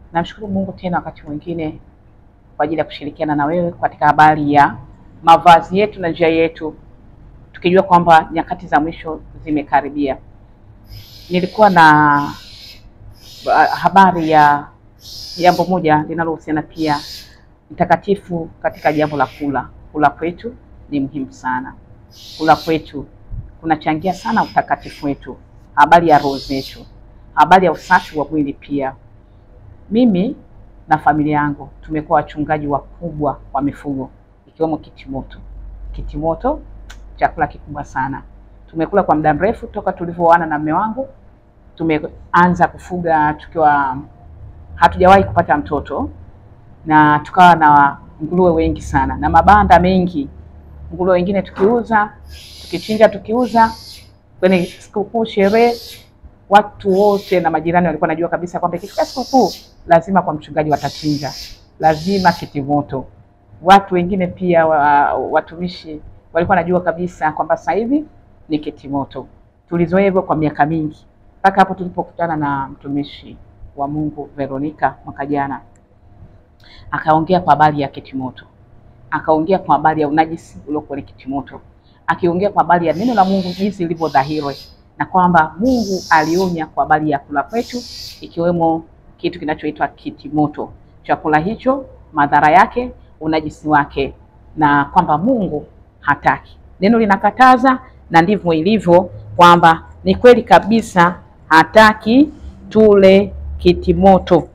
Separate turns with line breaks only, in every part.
Namshukuru Mungu tena wakati mwingine kwa ajili ya kushirikiana na wewe katika habari ya mavazi yetu na njia yetu, tukijua kwamba nyakati za mwisho zimekaribia. Nilikuwa na uh, habari ya jambo moja linalohusiana pia mtakatifu katika jambo la kula. Kula kwetu ni muhimu sana. Kula kwetu kunachangia sana utakatifu wetu, habari ya roho zetu, habari ya usafi wa mwili pia. Mimi na familia yangu tumekuwa wachungaji wakubwa wa mifugo ikiwemo kitimoto. Kitimoto chakula kikubwa sana, tumekula kwa muda mrefu toka tulivyoana na mume wangu. Tumeanza kufuga tukiwa hatujawahi kupata mtoto, na tukawa na nguruwe wengi sana na mabanda mengi. Nguruwe wengine tukiuza, tukichinja, tukiuza kwenye sikukuu, sherehe watu wote na majirani walikuwa najua kabisa kwamba ikifika sikukuu lazima kwa mchungaji watachinja, lazima kitimoto. Watu wengine pia wa, watumishi walikuwa najua kabisa kwamba sasa hivi ni kitimoto. Tulizoea hivyo kwa miaka mingi mpaka hapo tulipokutana na mtumishi wa Mungu Veronica mwaka jana, akaongea kwa habari ya kitimoto, akaongea kwa habari ya unajisi uliokuwa ni kitimoto, akiongea kwa habari ya neno la Mungu jinsi lilivyo dhahiri na kwamba Mungu alionya kwa habari ya kula kwetu, ikiwemo kitu kinachoitwa kitimoto. Chakula hicho madhara yake, unajisi wake, na kwamba Mungu hataki. Neno linakataza na ndivyo ilivyo, kwamba ni kweli kabisa, hataki tule kitimoto.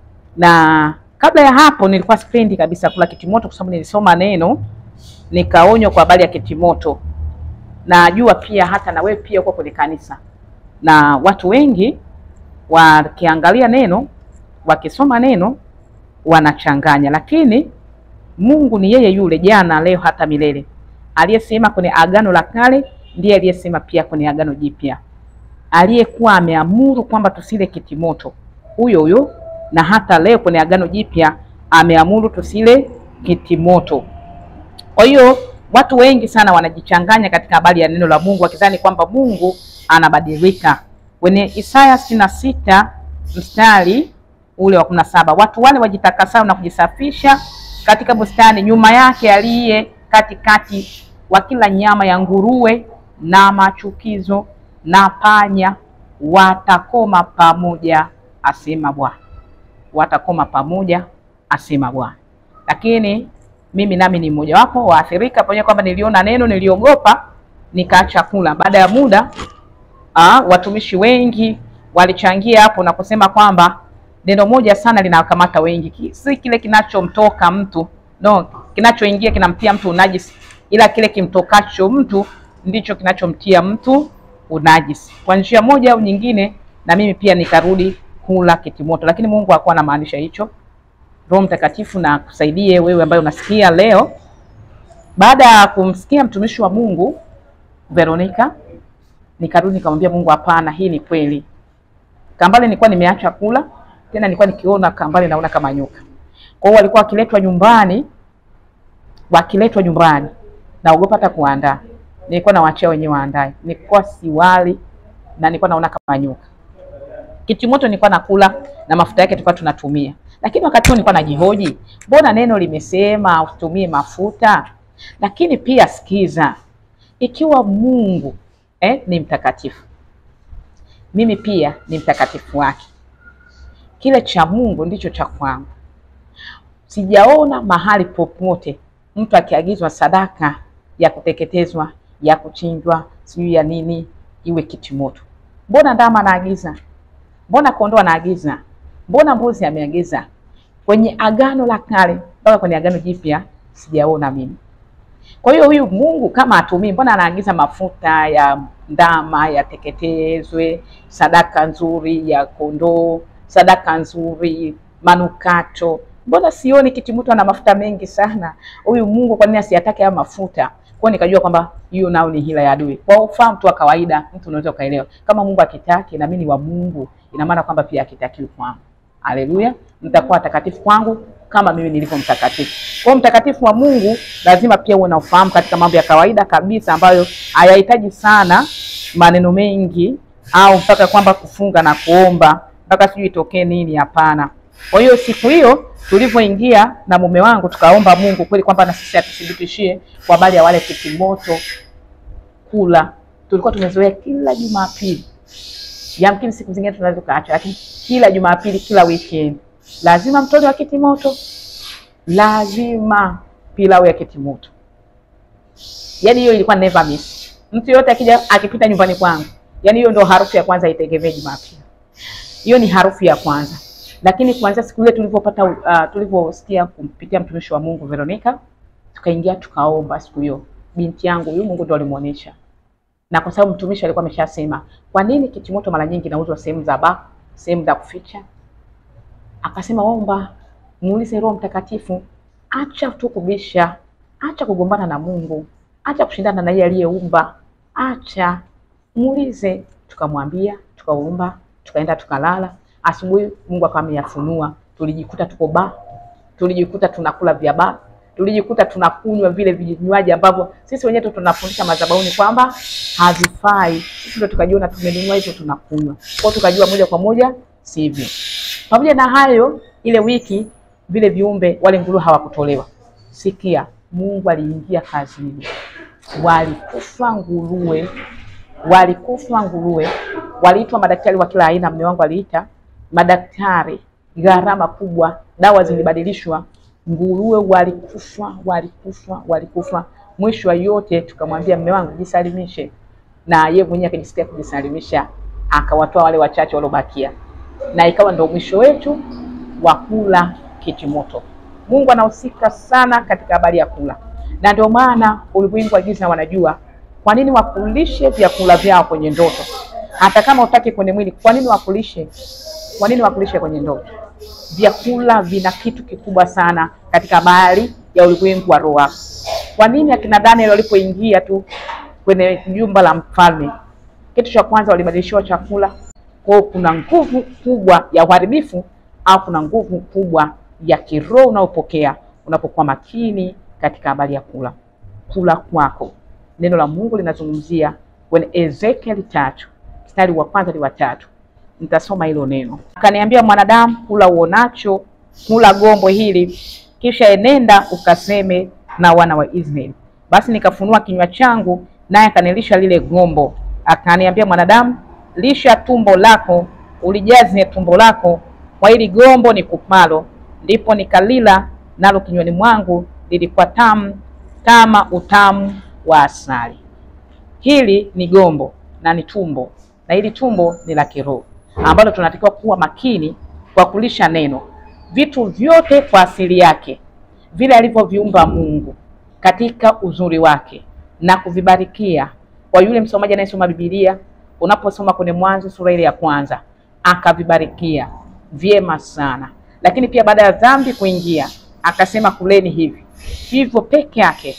Na kabla ya hapo nilikuwa sipendi kabisa kula kitimoto, kwa sababu nilisoma neno nikaonywa kwa habari ya kitimoto. Najua pia hata na wewe pia uko kwenye kanisa na watu wengi wakiangalia neno wakisoma neno wanachanganya, lakini Mungu ni yeye yule jana, leo, hata milele. Aliyesema kwenye Agano la Kale ndiye aliyesema pia kwenye Agano Jipya, aliyekuwa ameamuru kwamba tusile kitimoto, huyo huyo, na hata leo kwenye Agano Jipya ameamuru tusile kitimoto. Kwa hiyo watu wengi sana wanajichanganya katika habari ya neno la Mungu wakidhani kwamba Mungu anabadilika. Kwenye Isaya sitini na sita mstari ule wa kumi na saba watu wale wajitakasao na kujisafisha katika bustani, nyuma yake aliye katikati wa kila nyama ya nguruwe na machukizo na panya watakoma pamoja, asema Bwana. Watakoma pamoja, asema Bwana. Lakini mimi nami ni mmojawapo waathirika, pamoja kwamba niliona neno, niliogopa, nikaacha kula. Baada ya muda aa, watumishi wengi walichangia hapo na kusema kwamba neno moja sana linawakamata wengi, si kile kinachomtoka mtu no, kinachoingia kinamtia mtu unajisi, ila kile kimtokacho mtu ndicho kinachomtia mtu unajisi kwa njia moja au nyingine. Na mimi pia nikarudi kula kitimoto, lakini Mungu hakuwa anamaanisha hicho. Roho Mtakatifu na kusaidie wewe ambaye unasikia leo. Baada ya kumsikia mtumishi wa Mungu Veronica, nikarudi nikamwambia Mungu, hapana, hii ni kweli. Kambale nilikuwa nimeacha kula tena, nilikuwa nikiona kambale naona kama nyoka. Kwa hiyo walikuwa wakiletwa nyumbani, wakiletwa nyumbani naogopa hata kuandaa, nilikuwa nawaachia wenyewe waandae, nilikuwa siwali na nilikuwa naona kama nyoka. Kitimoto nilikuwa nakula na mafuta yake tulikuwa tunatumia lakini wakati huo nilikuwa najihoji, mbona neno limesema usitumie mafuta? Lakini pia sikiza, ikiwa Mungu eh, ni mtakatifu, mimi pia ni mtakatifu wake. Kile cha Mungu ndicho cha kwangu. Sijaona mahali popote mtu akiagizwa sadaka ya kuteketezwa, ya kuchinjwa, sijui ya nini, iwe kitimoto. Mbona ndama anaagiza? Mbona kondoo anaagiza? Mbona mbuzi ameagiza? Kwenye Agano la Kale mpaka kwenye Agano Jipya sijaona mimi. Kwa hiyo huyu Mungu kama atumii, mbona anaagiza mafuta ya ndama yateketezwe, sadaka nzuri ya kondoo, sadaka nzuri, manukato? Mbona sioni kitimoto ana mafuta mengi sana? Huyu Mungu kwa nini asiyatake haya mafuta? Kwa nikajua kwamba hiyo nao ni hila ya adui. Kwa ufahamu tu wa kawaida, mtu unaweza ukaelewa kama Mungu akitaki na mimi ni wa Mungu, ina maana kwamba pia akitakiwi kwangu. Haleluya, mtakuwa watakatifu kwangu kama mimi nilivyo mtakatifu. Kwa mtakatifu wa Mungu lazima pia uwe na ufahamu katika mambo ya kawaida kabisa ambayo hayahitaji sana maneno mengi au mpaka kwamba kufunga na kuomba mpaka sijui itokee nini. Hapana, Kwa hiyo siku hiyo tulivyoingia na mume wangu tukaomba Mungu kweli kwamba na sisi atuthibitishie kwa habari ya wale kitimoto kula. Tulikuwa tumezoea kila Jumapili, yamkini siku zingine tunaweza tukaacha, lakini kila Jumapili, kila weekend lazima mtoto wa kitimoto, lazima pilau ya kitimoto. Yani hiyo ilikuwa never miss. Mtu yote akija akipita nyumbani kwangu, yani hiyo ndo harufu ya kwanza itegemee Jumapili. Hiyo ni harufu ya kwanza lakini kuanzia siku ile tulivyopata uh, tulivyosikia kumpitia mtumishi wa Mungu Veronica, tukaingia tukaomba siku hiyo. Binti yangu huyu Mungu ndo alimuonesha, na kwa sababu mtumishi alikuwa ameshasema, kwa nini kitimoto mara nyingi inauzwa sehemu za ba sehemu za kuficha? Akasema omba, muulize Roho Mtakatifu, acha tu kubisha, acha kugombana na Mungu, acha kushindana na yeye aliyeumba, acha muulize. Tukamwambia, tukaomba, tukaenda tukalala Asubuhi Mungu akawa ameyafunua, tulijikuta tuko ba, tulijikuta tunakula vya ba, tulijikuta tunakunywa vile vinywaji ambavyo sisi wenyewe tu tunafundisha madhabahuni kwamba havifai. Sisi ndio tukajiona tumenunua hivyo tunakunywa, kwa tukajua moja kwa moja sivyo. Pamoja na hayo, ile wiki vile viumbe wale nguruwe hawakutolewa. Sikia, Mungu aliingia kazini, walikufa nguruwe, walikufa nguruwe, waliitwa madaktari wa kila aina. Mume wangu aliita madaktari, gharama kubwa, dawa zilibadilishwa, nguruwe walikufa, walikufa, walikufa. Mwisho wa yote tukamwambia mume wangu jisalimishe, na yeye mwenyewe akijisikia kujisalimisha, akawatoa wale wachache waliobakia, na ikawa ndio mwisho wetu wa kula kitimoto. Mungu anahusika sana katika habari ya kula, na ndio maana ulimwengu wa giza wanajua kwa nini wakulishe vyakula vyao kwenye ndoto, hata kama utaki kwenye mwili. Kwa nini wakulishe kwa nini wakulishe kwenye ndoto? Vyakula vina kitu kikubwa sana katika habari ya ulimwengu wa roho. Kwa nini akina Daniel walipoingia tu kwenye jumba la mfalme, kitu cha kwanza walibadilishiwa chakula? Kwa kuna nguvu kubwa ya uharibifu au kuna nguvu kubwa ya kiroho unaopokea unapokuwa makini katika habari ya kula. Kula kwako, neno la Mungu linazungumzia kwenye Ezekieli tatu mstari wa kwanza hadi wa tatu. Nitasoma hilo neno. Akaniambia, mwanadamu, kula uonacho, kula gombo hili, kisha enenda ukaseme na wana wa Israeli. Basi nikafunua kinywa changu, naye akanilisha lile gombo. Akaniambia, mwanadamu, lisha tumbo lako, ulijaze tumbo lako kwa hili gombo ni kupalo. Ndipo nikalila nalo kinywani mwangu, lilikuwa tamu kama utamu wa asali. Hili ni gombo na ni tumbo, na hili tumbo ni la kiroho ambalo tunatakiwa kuwa makini kwa kulisha neno, vitu vyote kwa asili yake, vile alivyoviumba Mungu katika uzuri wake na kuvibarikia. Kwa yule msomaji anayesoma Biblia, unaposoma kwenye Mwanzo sura ile ya kwanza, akavibarikia vyema sana, lakini pia baada ya dhambi kuingia, akasema kuleni hivi hivyo peke yake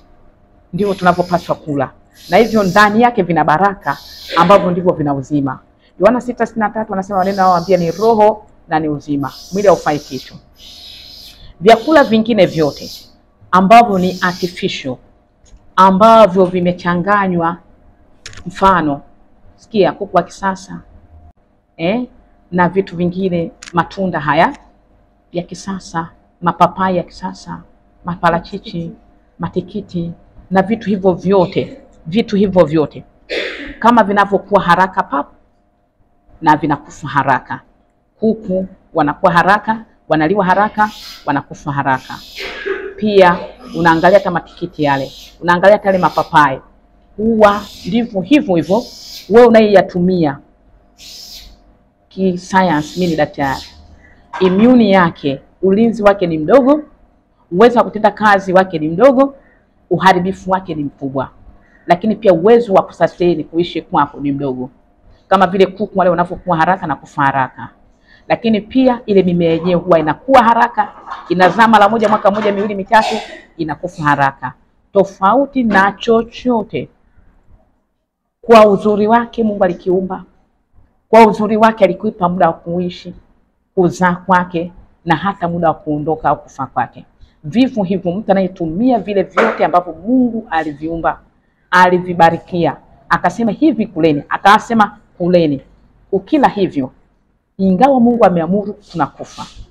ndivyo tunavyopaswa kula, na hivyo ndani yake vina baraka ambavyo ndivyo vina uzima. Yohana sita sitini na tatu anasema maneno anayowaambia ni roho na ni uzima, mwili haufai kitu. Vyakula vingine vyote ambavyo ni artificial, ambavyo vimechanganywa, mfano sikia, kuku wa kisasa eh, na vitu vingine, matunda haya ya kisasa, mapapai ya kisasa, maparachichi, matikiti na vitu hivyo vyote, vitu hivyo vyote kama vinavyokuwa haraka pap na vinakufa haraka. Kuku wanakuwa haraka, wanaliwa haraka, wanakufa haraka. Pia unaangalia hata matikiti yale, unaangalia hata yale mapapai, huwa ndivyo hivyo hivyo. Wewe unayeyatumia kisayansi, mimi ni daktari, immune yake, ulinzi wake ni mdogo, uwezo wa kutenda kazi wake ni mdogo, uharibifu wake ni mkubwa, lakini pia uwezo wa kusustain kuishi kwako ni mdogo kama vile kuku wale wanavyokuwa haraka na kufa haraka, lakini pia ile mimea yenyewe huwa inakuwa haraka, inazaa mara moja mwaka moja miwili mitatu, inakufa haraka, tofauti na chochote. Kwa uzuri wake Mungu alikiumba, kwa uzuri wake alikuipa muda wa kuishi, kuzaa kwake na hata muda wa kuondoka au kufa kwake. Vivyo hivyo mtu anayetumia vile vyote ambavyo Mungu aliviumba, alivibarikia, akasema hivi kuleni, akasema kuleni. Ukila hivyo, ingawa Mungu ameamuru, tunakufa.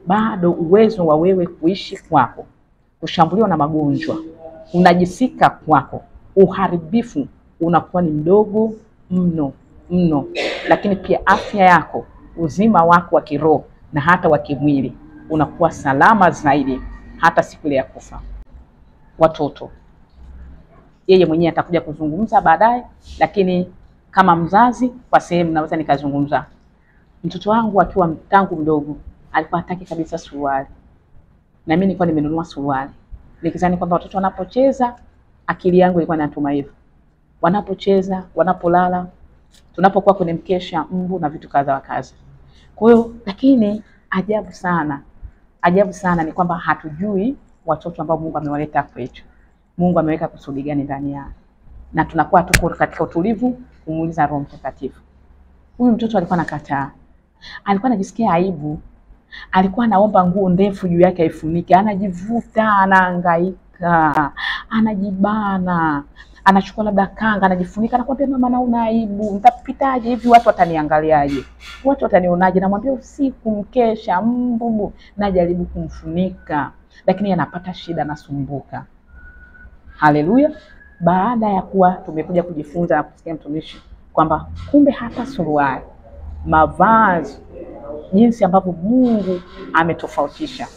bado uwezo wa wewe kuishi kwako, kushambuliwa na magonjwa, unajisika kwako, uharibifu unakuwa ni mdogo mno mno, lakini pia afya yako, uzima wako wa kiroho na hata wa kimwili unakuwa salama zaidi hata siku ile ya kufa. Watoto, yeye mwenyewe atakuja kuzungumza baadaye, lakini kama mzazi, kwa sehemu naweza nikazungumza. Mtoto wangu akiwa tangu mdogo alikuwa hataki kabisa suruali, na mimi nilikuwa nimenunua suruali nikizani kwamba watoto wanapocheza, akili yangu ilikuwa inatuma hivyo, wanapocheza, wanapolala, tunapokuwa kwenye mkesha, mbu na vitu kadha wa kadha. Kwa hiyo, lakini ajabu sana, ajabu sana ni kwamba hatujui watoto ambao Mungu amewaleta kwetu. Mungu ameweka kusudi gani ndani yao, na tunakuwa tuko katika utulivu kumuuliza Roho Mtakatifu. Huyu mtoto alikuwa anakataa, alikuwa anajisikia aibu, alikuwa anaomba nguo ndefu juu yake aifunike, anajivuta, anahangaika, anajibana, anachukua labda kanga, anajifunika, anakwambia mama, naona aibu, nitapitaje hivi? Watu wataniangaliaje? Watu watanionaje? Namwambia usiku, mkesha, mbu, najaribu kumfunika, lakini anapata shida, anasumbuka. Haleluya! Baada ya kuwa tumekuja kujifunza na kusikia mtumishi kwamba kumbe hata suruali, mavazi, jinsi ambavyo Mungu ametofautisha,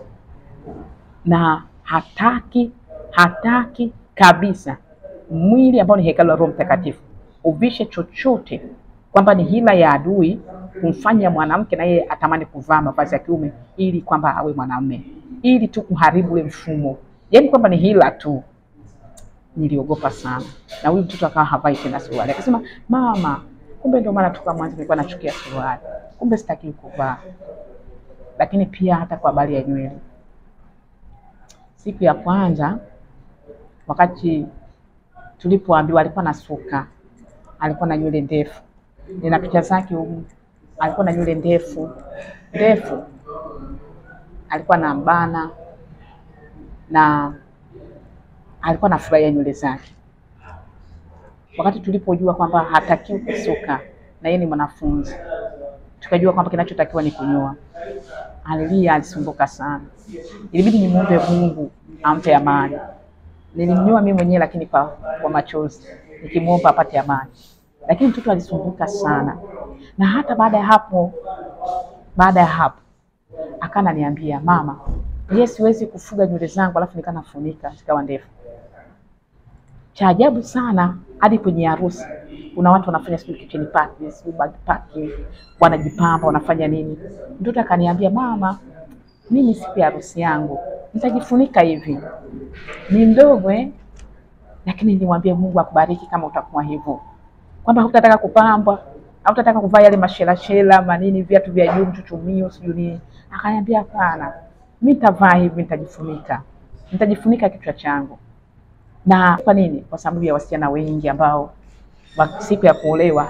na hataki hataki kabisa mwili ambao ni hekalu la Roho Mtakatifu uvishe chochote, kwamba ni hila ya adui kumfanya mwanamke na yeye atamani kuvaa mavazi ya kiume ili kwamba awe mwanamume, ili tu kuharibu ule mfumo, yaani kwamba ni hila tu. Niliogopa sana, na huyu mtoto akawa havai tena suruali, akasema mama, kumbe ndio maana toka mwanzo nilikuwa nachukia suruali, kumbe sitaki kuvaa. Lakini pia hata kwa habari ya nywele, siku ya kwanza wakati tulipoambiwa, alikuwa na suka, alikuwa na nywele ndefu, nina picha zake humu, alikuwa na nywele ndefu ndefu, alikuwa na mbana na alikuwa anafurahia nywele zake. Wakati tulipojua kwamba hatakiwi kusuka na yeye ni mwanafunzi, tukajua kwamba kinachotakiwa ni kunyoa. Alilia, alisumbuka sana, ilibidi nimwombe Mungu ampe amani. Nilimnyoa mimi mwenyewe, lakini kwa, kwa machozi nikimwomba apate amani, lakini mtoto alisumbuka sana, na hata baada ya hapo, baada ya hapo akananiambia mama, je, siwezi kufuga nywele zangu alafu nikanafunika zikawa ndefu cha ajabu sana, hadi kwenye harusi kuna watu wanafanya sijui kitchen party, sijui bag party, wanajipamba wanafanya nini. Mtoto akaniambia mama, mimi siku ya harusi yangu nitajifunika hivi, ni mdogo eh, lakini nilimwambia Mungu akubariki kama utakuwa hivyo, kwamba hutataka kupambwa, hautataka kuvaa yale mashelashela manini, viatu vya juu, mchuchumio, sijui nini. Akaniambia hapana, mimi nitavaa hivi, nitajifunika, nitajifunika kichwa changu na kwa nini? Kwa sababu ya wasichana wengi ambao wa siku ya kuolewa,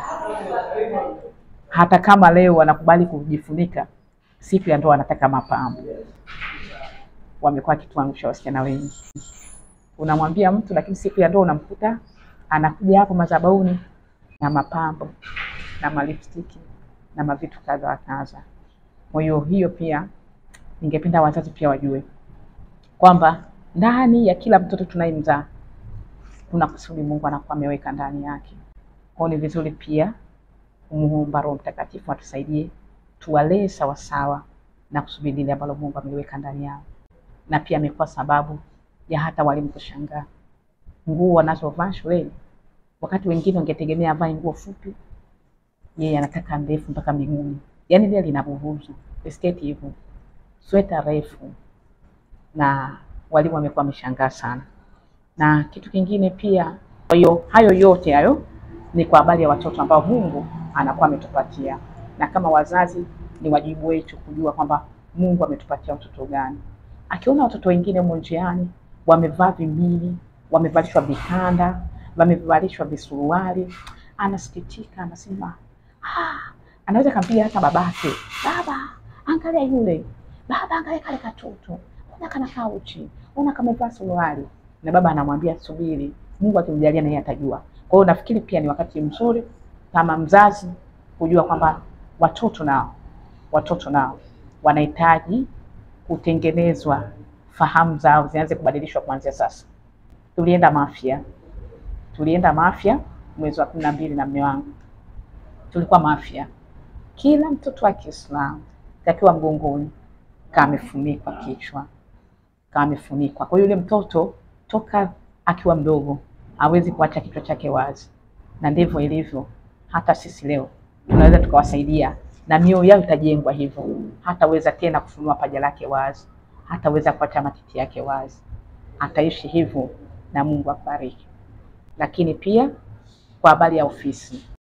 hata kama leo wanakubali kujifunika, siku ya ndoa wanataka mapambo. Wamekuwa kituangusha wasichana wengi. Unamwambia mtu, lakini siku ya ndoa unamkuta anakuja hapo madhabahuni na mapambo na malipstiki na mavitu kadha wa kadha. Kwa hiyo hiyo pia ningependa wazazi pia wajue kwamba ndani ya kila mtoto tunayemzaa kuna kusudi Mungu anakuwa ameweka ndani yake. Kwa hiyo ni vizuri pia kumuomba Roho Mtakatifu atusaidie tuwalee sawasawa na kusudi lile ambalo Mungu ameliweka ndani yao, na pia amekuwa sababu ya hata walimu kushangaa nguo wanazovaa shuleni. Wakati wengine wangetegemea avae nguo fupi, yeye anataka ndefu mpaka miguuni, yaani lile linabubuzu sketi hivyo, sweta refu, na walimu wamekuwa wameshangaa sana na kitu kingine pia. Kwa hiyo hayo yote hayo ni kwa habari ya watoto ambao Mungu anakuwa ametupatia, na kama wazazi ni wajibu wetu kujua kwamba Mungu ametupatia watoto gani. Akiona watoto wengine humo njiani wamevaa vimini, wamevalishwa vikanda, wamevalishwa visuruali, anasikitika, anasema ah, anaweza kampiga hata babake, baba angalia yule, baba angalia kale katoto, ona kanakaa uchi, ona kamevaa suruali na baba anamwambia subiri, Mungu akimjalia na yeye atajua. Kwa hiyo nafikiri pia ni wakati mzuri kama mzazi kujua kwamba watoto nao watoto nao wanahitaji kutengenezwa, fahamu zao zianze kubadilishwa kuanzia sasa. Tulienda Mafia, tulienda Mafia mwezi wa kumi na mbili na mme wangu, tulikuwa Mafia. Kila mtoto wa Kiislamu takiwa mgongoni kama amefunikwa kichwa, kama amefunikwa. Kwa hiyo yule mtoto toka akiwa mdogo hawezi kuacha kichwa chake wazi, na ndivyo ilivyo. Hata sisi leo tunaweza tukawasaidia na mioyo yao itajengwa hivyo, hataweza tena kufunua paja lake wazi, hataweza kuacha matiti yake wazi, ataishi hivyo na Mungu akubariki. Lakini pia kwa habari ya ofisi